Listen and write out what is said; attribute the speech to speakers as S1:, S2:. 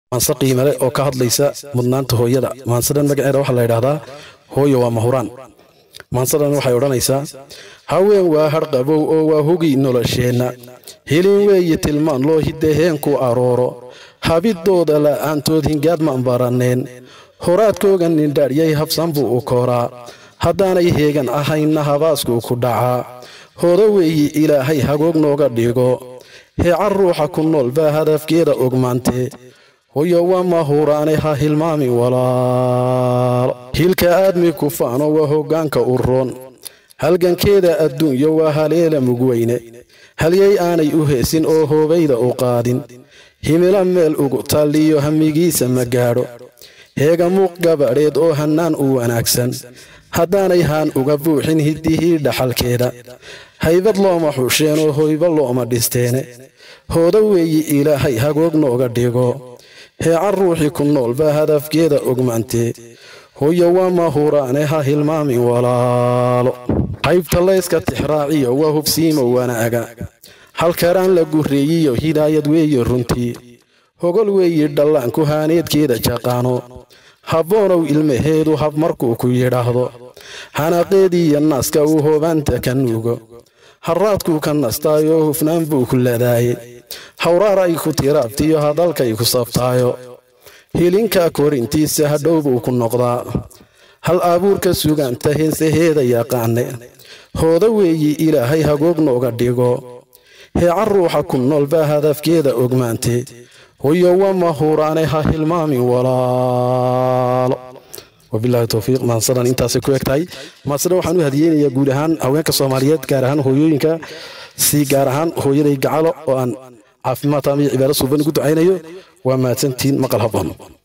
S1: maanse qiimale oo ka hadlaysa mudnaanta hooyada maansadan magaceeda waxaa la yidhaahdaa hooyo waa mahuraan maansadan waxay odhanaysaa haween waa hadhqabow oo waa hugi nolosheenna helin weeye tilmaan loo hidaheen ku arooro habidooda la'aantood hingaad maan baranneen horaadkooga nindhaaryay habsan buu u kooraa haddaanay heegan ahaynna habaaskuu ku dhacaa hoodo weeye ilaahay hagoog nooga dhigo heeca ruuxa ku nool baa hadafkeeda ogmaantee hoyo waa mahuraane ha hilmaami walaalo hilka aadmi ku faano waa hoggaanka u roon halgankeeda adduunyo waa haleela mugweyne halyay aanay u heesin oo hoobayda u qaadin himilo meel ugu talliyo hamigiisa ma gaadho heega muuq gabadheed oo hannaan u wanaagsan haddaanay haan uga buuxin hiddihii dhaxalkeeda haybad looma xusheen oo hoyba looma dhisteene hoodo weeyi ilaahay hagoog nooga dhigo heeca ruuxii ku nool baa hadafkeeda ogmaantee hoyo waa mahuraane ha hilmaamin walaalo haybta layska tixraaciyo waa hubsiimo wanaaga halkaraan la gurreeyiyo hidaayad weeye runtii hogol weeyi dhallaanku haaneedkeeda jaqaano habboonow ilmaheedu hab markuu ku yidhaahdo hanaqeediiyo naaska uu hoobaanta ka nuugo harraadkuu ka nastaayoo hufnaan buu ku ladaaye hawraar ay ku tiraabtiyo hadalkay ku sabtaayo hilinka korintiisa hadhow buu ku noqdaa hal abuurka sugaanta heensaheeda yaqaane hoodo weeyi ilaahay hagoog nooga dhigo heeca ruuxa ku nool baa hadafkeeda ogmaantee hoyo waa mahuraane ha hilmaamin walaalo wabilahi towfiiq maansadan intaasay ku eg tahay maansadan waxaan u hadiyeynayaa guud ahaan haweenka soomaaliyeed gaar ahaan hooyooyinka si gaar ahaan hooyaday gacalo oo aan caafimaad taam iyo cibaado suuban ugu ducaynayo waa mahadsantiin maqal habboon